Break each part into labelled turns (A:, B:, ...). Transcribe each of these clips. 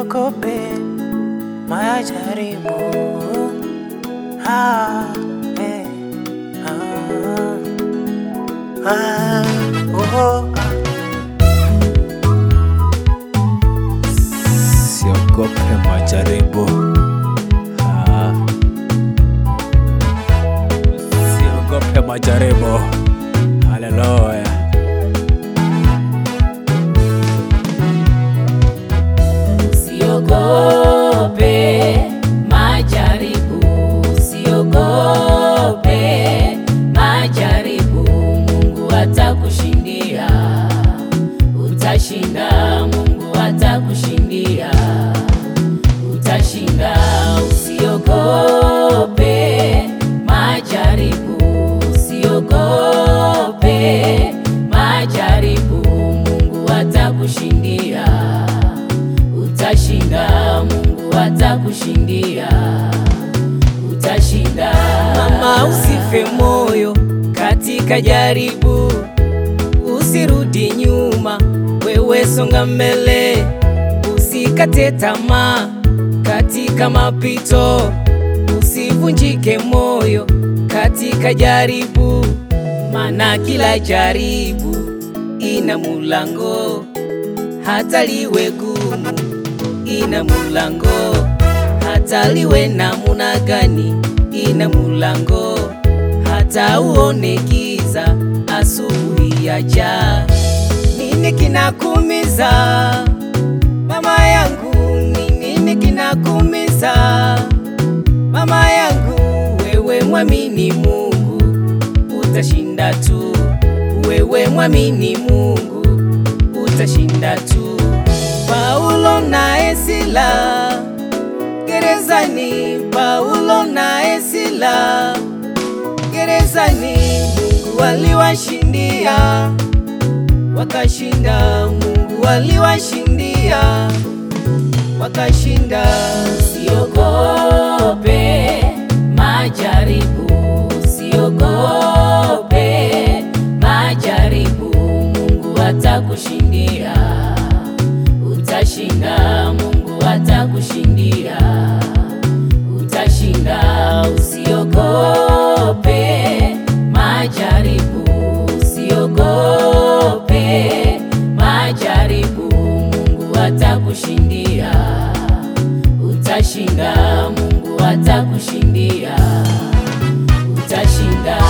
A: usiogope majaribu. Ah, eh, ah, ah, oh, ah.
B: Siogope majaribu. Ah. Siogope majaribu. Haleluya.
C: Usiogope majaribu, usiogope majaribu, Mungu atakushindia, utashinda, Mungu atakushindia, utashinda. Usiogope majaribu, usiogope majaribu, Mungu atakushindia utashinda, Mungu atakushindia, utashinda.
D: Mama, usife moyo katika jaribu, usirudi nyuma, wewe songa mbele, usikate tamaa katika mapito, usivunjike moyo katika jaribu, maana kila jaribu ina mulango, hata liwe gumu ina mulango, hata liwe namuna gani ina mulango, hata uone giza asubuhi yaja. Nini kinakumiza mama yangu? Ni nini kinakumiza mama yangu? Wewe mwamini Mungu utashinda tu, wewe mwamini Mungu utashinda tu. Paulo na Sila gerezani, Paulo na Sila gerezani, Mungu aliwashindia wakashinda, Mungu aliwashindia wakashinda.
C: Usiogope majaribu, usiogope majaribu, Mungu atakushindia, utashinda, Mungu atakushindia, utashinda. Usiogope majaribu, usiogope majaribu, Mungu atakushindia utashinda, Mungu atakushindia, utashinda.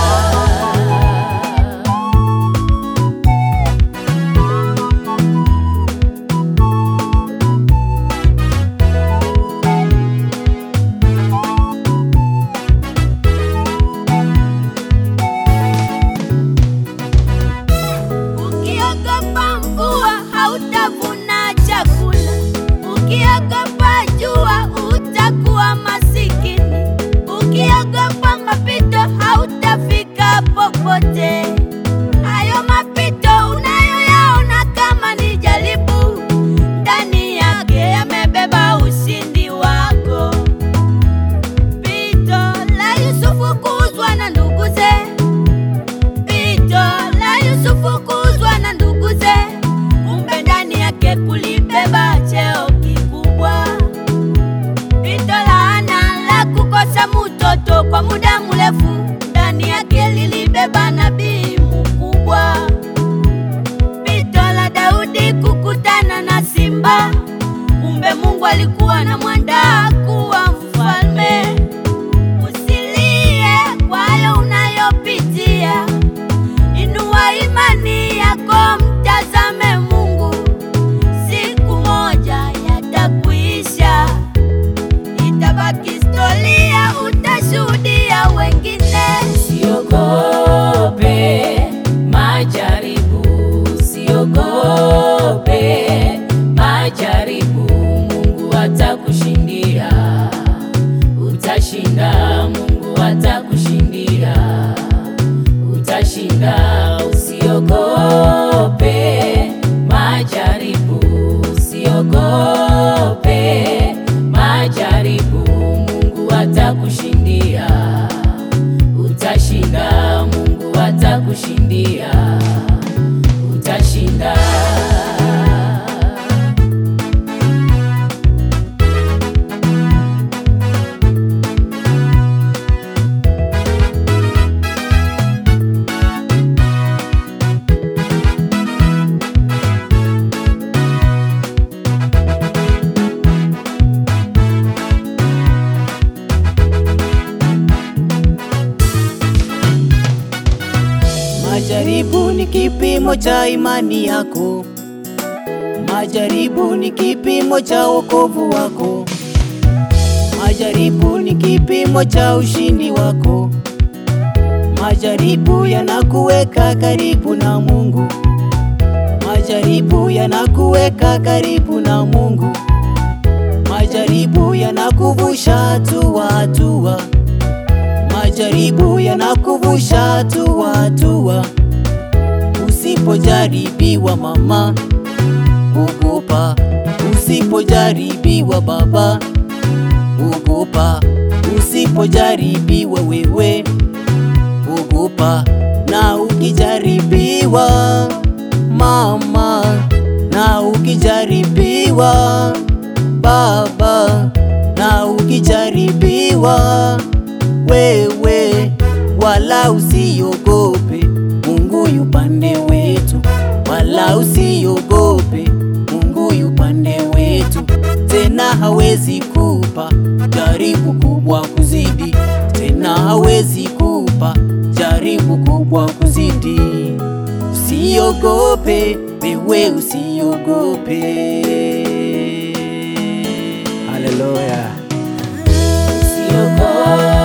E: Ukiogopa mvua hautavuna chakula, ukiogopa jua utakuwa masikini, ukiogopa mapito hautafika popote. Hayo mapito unayoyaona kama ni jaribu, ndani yake yamebeba ushindi wako. Pito la Yusufu kuuzwa na nduguze Pito la Yusufu kuuzwa na nduguze, kumbe ndani yake kulibeba cheo kikubwa. Pito la Ana la kukosa mtoto kwa muda mrefu, ndani yake lilibeba nabii mkubwa. Pito la Daudi kukutana na simba, kumbe Mungu alikuwa na mwandaa kuwa mfalme. Usilie kwa hayo unayopitia, inua imani yako, mtazame Mungu. Siku moja yatakuisha, itabaki historia, utashuhudia wengine.
C: Usiogope majaribu, usiogope majaribu, Mungu atakushindia, utashinda, Mungu atakushindia, utashinda. Usiogope majaribu, usiogope majaribu, Mungu atakushindia utashinda, Mungu atakushindia, utashinda.
A: Majaribu ni kipimo cha imani yako, majaribu ni kipimo cha wokovu wako, majaribu ni kipimo cha ushindi wako. Majaribu yanakuweka karibu na Mungu, majaribu yanakuweka karibu na Mungu, majaribu yanakuvusha hatua hatua, majaribu yanakuvusha hatua hatua. Usipojaribiwa mama, ogopa. Usipojaribiwa baba, ogopa. Usipojaribiwa wewe, ogopa. Na ukijaribiwa mama, na ukijaribiwa baba, na ukijaribiwa wewe, wala usiogope, Mungu yu pande wetu, wala usiogope, Mungu yu pande wetu. Tena hawezi kupa jaribu kubwa kuzidi, tena hawezi kupa jaribu kubwa kuzidi. Usiogope, wewe usiogope.
B: Haleluya.
C: Usiogope,